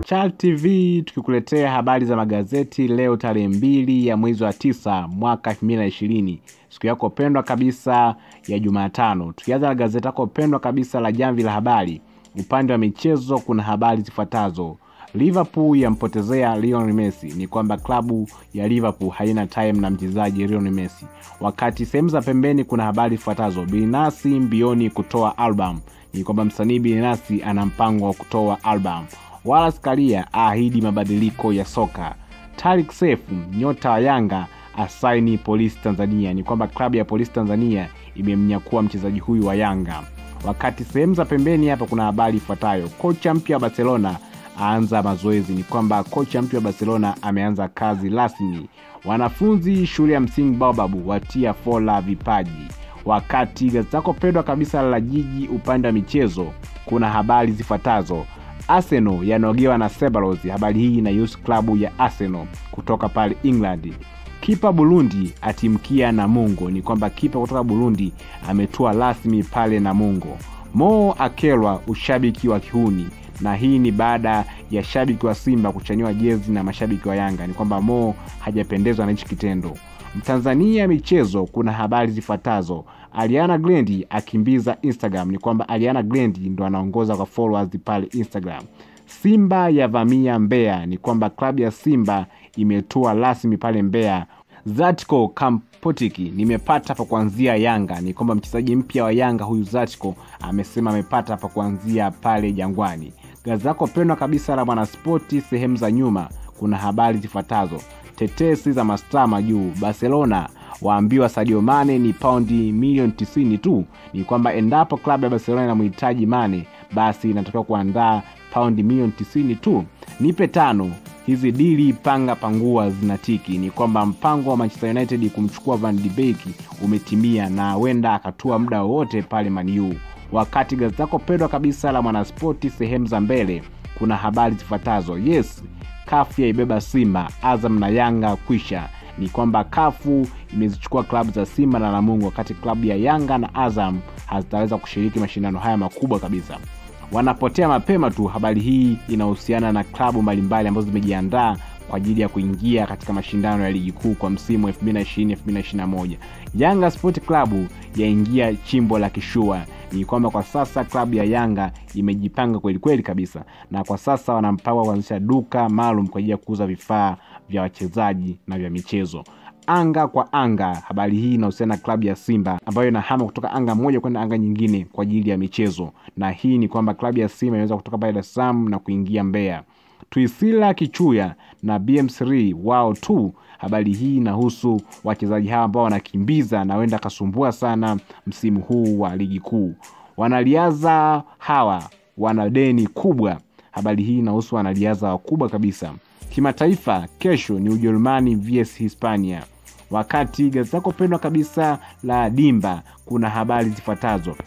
Chal TV tukikuletea habari za magazeti leo tarehe mbili ya mwezi wa tisa mwaka 2020 siku yako pendwa kabisa ya Jumatano. Tukianza na gazeti lako pendwa kabisa la Jamvi la Habari, upande wa michezo kuna habari zifuatazo. Liverpool yampotezea Lionel Messi. Ni kwamba klabu ya Liverpool haina time na mchezaji Lionel Messi. Wakati sehemu za pembeni kuna habari zifuatazo. Binasi mbioni kutoa album. Ni kwamba msanii Binasi ana mpango wa kutoa album. Wallace Karia aahidi mabadiliko ya soka. Tariq Seif nyota wa Yanga asaini Polisi Tanzania. Ni kwamba klabu ya Polisi Tanzania imemnyakua mchezaji huyu wa Yanga. Wakati sehemu za pembeni hapa kuna habari ifuatayo. Kocha mpya wa Barcelona aanza mazoezi. Ni kwamba kocha mpya wa Barcelona ameanza kazi rasmi. Wanafunzi shule ya msingi Baobab watia fola vipaji. Wakati gazeti lako pendwa kabisa la Jiji upande wa michezo kuna habari zifuatazo. Arsenal yanogewa na Cerberus. Habari hii inahusu klabu ya Arsenal kutoka pale England. Kipa Burundi atimkia Namungo. Ni kwamba kipa kutoka Burundi ametua rasmi pale Namungo. Mo akelwa ushabiki wa kihuni na hii ni baada ya shabiki wa Simba kuchaniwa jezi na mashabiki wa Yanga. Ni kwamba Mo hajapendezwa na hichi kitendo. Mtanzania michezo, kuna habari zifuatazo. Ariana Grande akimbiza Instagram. Ni kwamba Ariana Grande ndo anaongoza kwa followers pale Instagram. Simba yavamia Mbeya. Ni kwamba klabu ya Simba imetua rasmi pale Mbeya. Zatko Kampotiki nimepata pa kuanzia Yanga. Ni kwamba mchezaji mpya wa Yanga huyu Zatko amesema amepata pa kuanzia pale Jangwani. Gazeti lako pendwa kabisa la Mwanaspoti sehemu za nyuma kuna habari zifuatazo. Tetesi za mastaa juu. Barcelona waambiwa Sadio Mane ni paundi milioni tisini tu. Ni kwamba endapo klabu ya Barcelona inamhitaji Mane, basi inatakiwa kuandaa paundi milioni tisini tu. Nipe tano hizi dili panga pangua zinatiki. Ni kwamba mpango wa Manchester United kumchukua Van de Beek umetimia na huenda akatua muda wowote pale Man U. Wakati gazeti lako pendwa kabisa la Mwanaspoti sehemu za mbele kuna habari zifuatazo. Yes, kafu yaibeba Simba, Azam na Yanga kwisha. Ni kwamba kafu imezichukua klabu za Simba na Namungo, wakati klabu ya Yanga na Azam hazitaweza kushiriki mashindano haya makubwa kabisa wanapotea mapema tu. Habari hii inahusiana na klabu mbalimbali ambazo zimejiandaa kwa ajili ya kuingia katika mashindano ya ligi kuu kwa msimu 2020-2021. Yanga Sport Club yaingia chimbo la kishua. Ni kwamba kwa sasa klabu ya Yanga imejipanga kweli kweli kabisa, na kwa sasa wana mpango wa kuanzisha duka maalum kwa ajili ya kuuza vifaa vya wachezaji na vya michezo. Anga kwa anga, habari hii inahusiana na klabu ya Simba ambayo inahama kutoka anga moja kwenda anga nyingine kwa ajili ya michezo, na hii ni kwamba klabu ya Simba inaweza kutoka pale Dar es Salaam na kuingia Mbeya. Tuisila Kichuya na BM3 wao tu. Habari hii inahusu wachezaji hawa ambao wanakimbiza na wenda kasumbua sana msimu huu wa ligi kuu. Wanariadha hawa wana deni kubwa. Habari hii inahusu wanariadha wakubwa kabisa. Kimataifa, kesho ni Ujerumani vs Hispania. Wakati gazeti lako pendwa kabisa la Dimba kuna habari zifuatazo.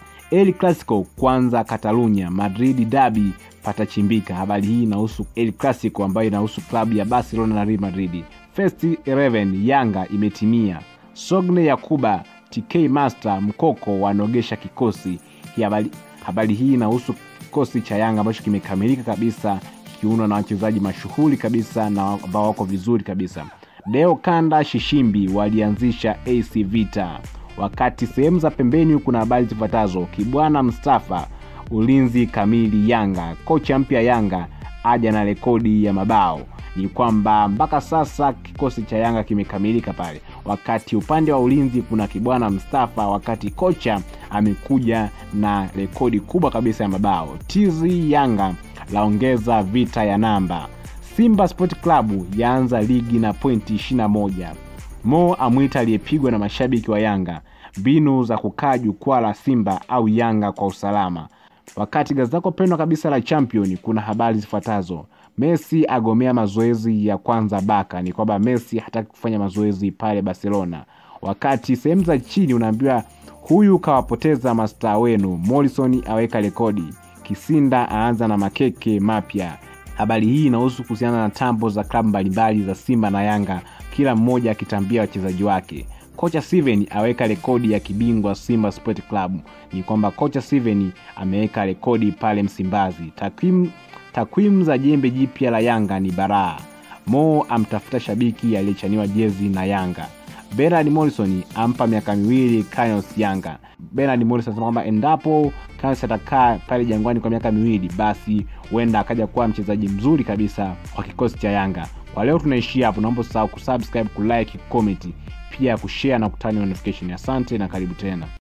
El Clasico kwanza Catalunya, Madrid dabi patachimbika. Habari hii inahusu El Clasico ambayo inahusu klabu ya Barcelona na Real Madrid. First 11 Yanga imetimia. Sogne Yakuba TK Master Mkoko wanogesha kikosi. Habari, habari hii inahusu kikosi cha Yanga ambacho kimekamilika kabisa kiundwa na wachezaji mashuhuri kabisa na ambao wako vizuri kabisa. Deo Kanda Shishimbi walianzisha AC Vita. Wakati sehemu za pembeni kuna habari zifuatazo. Kibwana Mustafa ulinzi kamili Yanga. Kocha mpya Yanga aja na rekodi ya mabao. Ni kwamba mpaka sasa kikosi cha Yanga kimekamilika pale. Wakati upande wa ulinzi kuna Kibwana Mustafa, wakati kocha amekuja na rekodi kubwa kabisa ya mabao. Tizi Yanga laongeza vita ya namba. Simba Sport Club yaanza ligi na pointi 21. Mo amwita aliyepigwa na mashabiki wa Yanga mbinu za kukaa jukwaa la Simba au Yanga kwa usalama. Wakati gazeti lako pendwa kabisa la Champion kuna habari zifuatazo. Messi agomea mazoezi ya kwanza Baka. Ni kwamba Messi hataki kufanya mazoezi pale Barcelona. Wakati sehemu za chini unaambiwa huyu kawapoteza mastaa wenu. Morrison aweka rekodi. Kisinda aanza na makeke mapya. Habari hii inahusu kuhusiana na tambo za klabu mbalimbali za Simba na Yanga, kila mmoja akitambia wachezaji wake. Kocha Steven aweka rekodi ya kibingwa Simba Sport Club. Ni kwamba kocha Steven ameweka rekodi pale Msimbazi. Takwimu takwimu za jembe jipya la Yanga ni baraa. Mo amtafuta shabiki aliyechaniwa jezi na Yanga. Bernard Morrison ampa miaka miwili Canyons Yanga. Bernard Morrison anasema kwamba endapo Canyons atakaa pale Jangwani kwa miaka miwili, basi huenda akaja kuwa mchezaji mzuri kabisa kwa kikosi cha Yanga. Kwa leo tunaishia hapo, naomba usahau kusubscribe, kulike, comment, pia kushare na kutani notification. Asante na karibu tena.